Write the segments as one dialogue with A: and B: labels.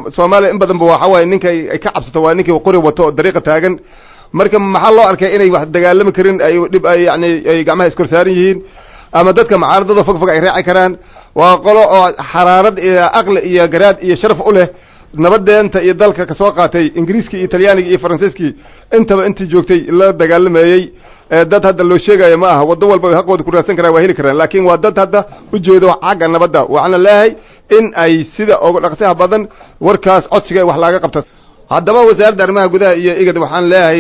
A: soomaaliya in badanba waxa waaye ninka ay ka cabsato waa ninkii qori wato oo dariiqa taagan marka maxaa loo arkay inay wax dagaalami karin ay dhib ay yani ay gacmaha iskor saaran yihiin ama dadka mucaaradada fog fog ay raaci karaan waa qolo oo xaraarad iyo aqli iyo garaad iyo sharaf u leh nabadeenta iyo dalka kasoo qaatay ingiriiskii iyo talyaanigii iyo faransiiskii intaba intii joogtay la dagaalamayey dad hadda loo sheegayo ma aha waddo walba haqooda ku raadsan karaan waa heli karaan laakiin waa dad hadda ujeedo xagga nabadda waxaana leeyahay in ay sida uga dhaqsaha badan warkaas codsiga wax laaga qabto haddaba wasaaradda arrimaha gudaha iyo igad waxaan leeyahay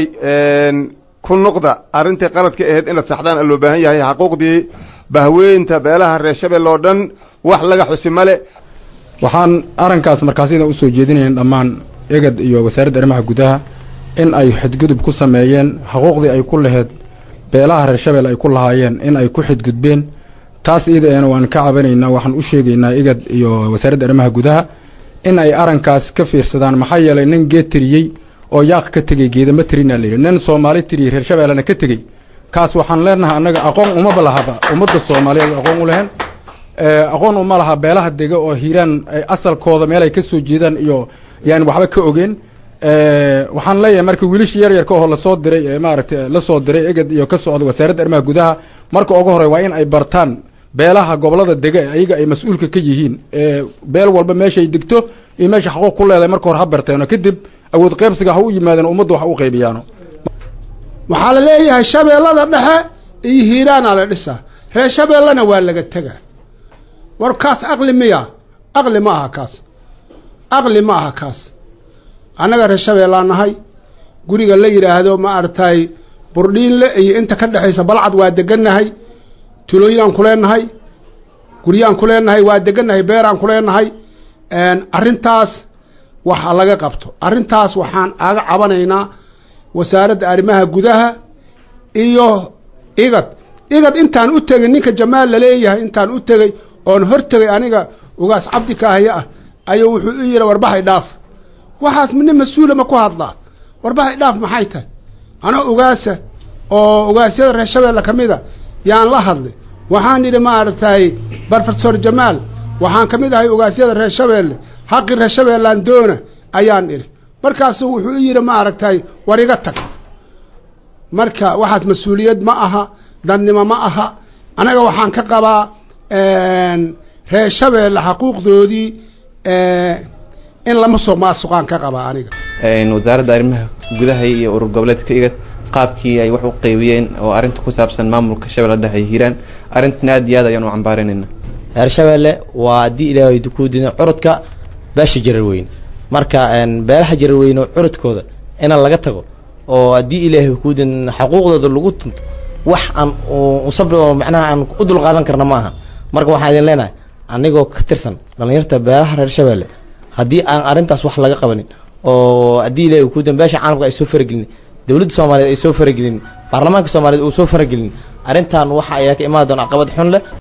A: ku noqda arrintii qaladka ahayd inaad saxdaan loo baahan yahay xaquuqdii bahweynta beelaha reer shabelle oo dhan wax laga xusi male
B: waxaan arrinkaas markaasida usoo jeedinayn dhammaan egad iyo wasaaradda arrimaha gudaha in ay xadgudub ku sameeyeen xuquuqdii ay ku laheyd beelaha reer shabelle ay ku lahaayeen in ay ku xadgudbeen taas iidaena waan ka cabanaynaa waxaan u sheegaynaa igad iyo wasaaradda arrimaha gudaha in ay arrinkaas ka fiirsadaan maxaa yeelay nin geed tiriyey oo yaaq ka tegey geedama tirinaa layidhi nin soomaali tiriyey reer shabeellena ka tegey kaas waxaan leenahay annaga aqoon umaba lahaba ummadda soomaaliyeed aqoon u lehen aqoon uma laha beelaha dega oo hiiraan asalkooda meel ay ka soo jeedaan iyo yani waxba ka ogeen waxaan leeyahay marka wiilasha yar yarka oo lasoo diray ee maaragtay lasoo diray eged iyo ka socda wasaaradda arrimaha gudaha marka ugu horey waa in ay bartaan beelaha gobolada dega ayaga ay mas-uulka ka yihiin beel walba meeshay degto iyo meesha xaquuq ku leedahay marka hore ha barteeno kadib awood qaybsiga ha u yimaadeen ummadda wax u qaybiyaano
C: waxaa la leeyahay shabeellada dhexe iyo hiiraanaa la dhisaa reer shabeellena waa laga tegaa war kaas aqli miya aqli ma aha kaas aqli ma aha kaas annaga reer shabeellaan nahay guriga la yidhaahdo ma aragtay burdhiinle iyo inta ka dhexaysa balcad waa degannahay tulooyinaan ku leenahay guryaan ku leenahay waa degannahay beeraan ku leenahay arrintaas waxa laga qabto arrintaas waxaan aga cabanaynaa wasaaradda arrimaha gudaha iyo igad igad intaan u tegay ninka jamaal laleeyahay intaan u tegey oon hor tegay aniga ugaas cabdi kaahaya ah ayuu wuxuu u yidhi warbahay dhaaf waxaas nin mas-uula ma ku hadlaa warbahay dhaaf maxay tahay anoo ugaasa oo ugaasyada reer shabeelle ka mida yaan la hadlay waxaan idhi maaragtay brofesor jamaal waxaan ka mid ahay ugaasyada reer shabeelle xaqii reer shabeellaan doona ayaan idhi markaasu wuxuu u yidhi maaragtay war iga tag marka waxaas mas-uuliyad ma aha dadnimo ma aha anaga waxaan ka qabaa reer shabeelle xaquuqdoodii in lama soo maasuqaan ka qabaa aniga
D: wasaaradda arrimaha gudaha iyo urur goboleedka igad qaabkii ay wax u qeybiyeen oo arrinta ku saabsan maamulka shabeelle dhexe ay hiiraan arrintaasna aad iyo aad ayaan u cambaaranayna
E: reer shabeelle waa haddii ilaahay ku dina curudka beesha jarar weyn marka beelaha jarar weyn oo curudkooda ina laga tago oo haddii ilaahay ku din xaquuqdooda lagu tunto wax aan usabri oo macnaha aan u dulqaadan karna ma aha marka waxaan idin leenahay anigoo ka tirsan dhallinyarta beelaha reer shabeelle haddii aan arrintaas wax laga qabanin oo haddii ilaahay ku din beesha caalamka ay soo faragelin dowladda soomaaliyeed ay soo faragelin baarlamaanka soomaaliyeed uu soo faragelin arrintan waxa ayaa ka imaan doona caqabad xun leh